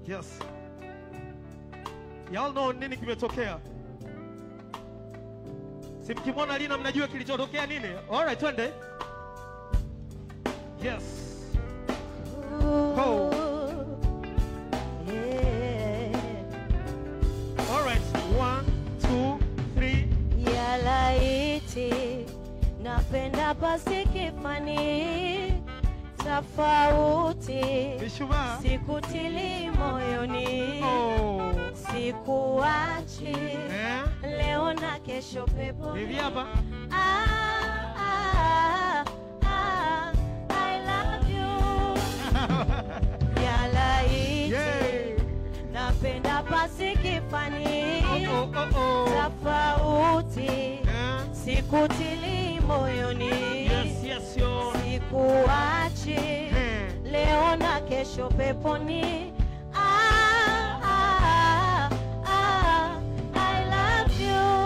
Yes. Y'all know nini kimetokea? Si mkimwona Lina mnajua kilichotokea nini? Alright, twende. Yes. Ho. Yeah. Alright. One, two, three. ya laiti napenda basi kifani tofauti Mishumaa. sikutili moyoni Oh. sikuachi Eh? leo na kesho pepo Hivi hapa. ah, ah, ah, I love you ya laiti Yay. napenda basi kifani Oh, oh, oh, oh. tofauti Eh? sikutili moyoni Yes, yes, yo. sikuachi Eh. leo na kesho peponi ah, ah, ah, I love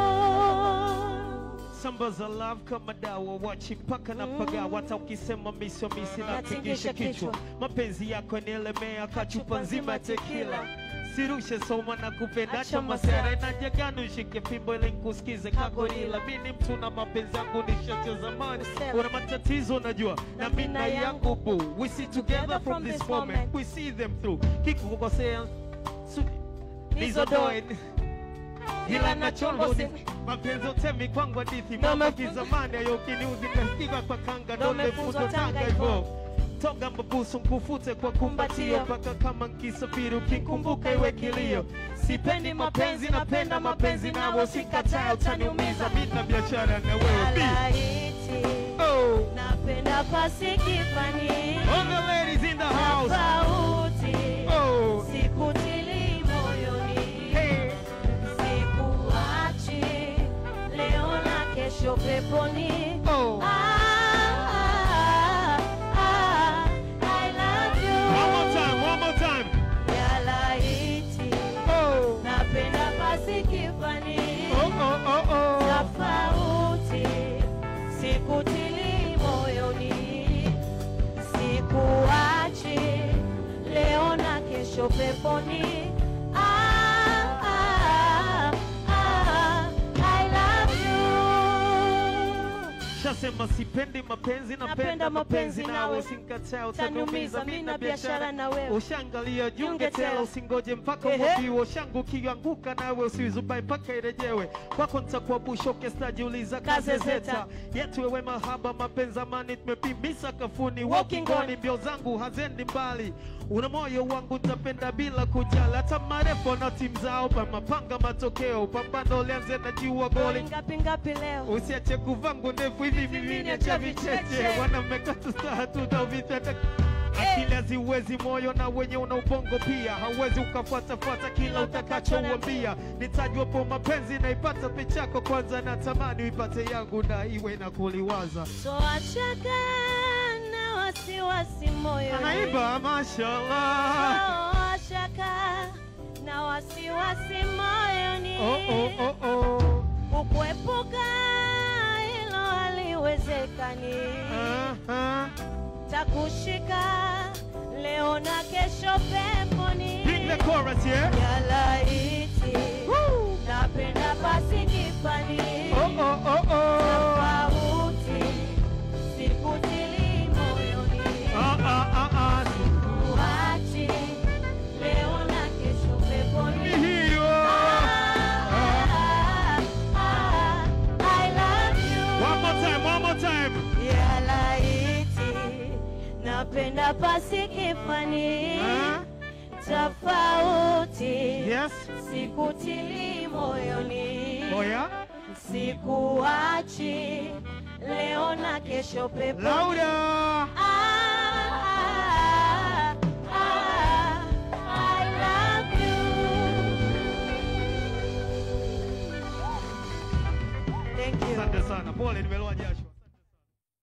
you Samba za love kama dawa wachi mpaka na pagawa hata ukisema miso misi na Natingisha tingisha kichwa kichwa. mapenzi yako nielemea kachupa nzima ya tekila sirushe soma na kupenda Acha cha masara. masara inajagani ushike fimbo ili nikusikize kagorila mini mtu na mapenzi yangu nishacho zamani Usema. una matatizo najua na Na mina mina yangu yangu bu we see together from this moment we see them through kikukosea su- nizodoe ila nachombo nachombo mapenzi utemi kwangu hadithi Ndo mambo mefunzwa- kizamani ayokiniuzi kastiga kwa kanga Ndo ndo mefunzwa mefunzwa Tanga tanga hivyo. hivyo toga mabusu nkufute kwa kumbatio Kumbatio. mpaka kama nkisafiri ukikumbuka iwe kilio sipendi mapenzi napenda mapenzi nawe usikataa utaniumiza mina biashara na wewe B. Alaiti, Oh. napenda pasi kifani All the ladies in the house tofauti Oh. sikutili moyoni Hey. sikuachi leo na kesho peponi Oh. Ah, ah, ah, I love you. One more time, one more time. Ya laiti, Oh. napenda basi kifani Oh, oh, oh, oh. tofauti sikutili moyoni sikuachi leo na kesho peponi ah, ah, ah, I love you. Shasema sipendi mapenzi napenda mapenzi nawe usinikataa utaniumiza mimi na biashara na wewe ushangalia junge Junge tela tela. usingoje mpaka Ehe. umwagiwe ushangu ukianguka nawe usizubai mpaka irejewe kwako nitakuwa bushoke stajiuliza kazezeta Kazezeta. yetu wewe mahaba mapenzi amani tumepimbisa kafuni Walking wakingoni on. mbio zangu hazendi mbali una moyo wangu nitapenda bila kujali hata marefu na timu zao pa mapanga matokeo pambano lianze na jua goli goli ngapi ngapi leo usiache kuvangu ndefu hivi vivini acha vicheche wanamekatu staha tutavitata akili haziwezi moyo na wenye una ubongo pia hauwezi ukafuatafuata kila utakachouambia nitajwapo mapenzi naipata pichako kwanza natamani uipate yangu na iwe na kuliwaza toachaka na wasiwasi moyoni anaimba mashallah toachaka na wasiwasi moyoni oh, oh, oh, oh. kukuepuka hilo haliwezekani Aha. takushika leo na kesho peponi Bring the chorus, yeah? ya laiti Woo. napenda basi kifani Oh, oh, oh, oh. tofauti sikutili moyoni Ah, ah, ah, ah. Uachi leo na kesho peponi Hiyo. Ah, ah, I love you. One more time, one more time. Ya laiti napenda pasi kifani Ah, tofauti yes. sikutili moyoni Oh, yeah? sikuachi leo na kesho peponi Louder. Ah, ah, ah, I love you. Thank you. Asante sana. Pole nimeloa jasho.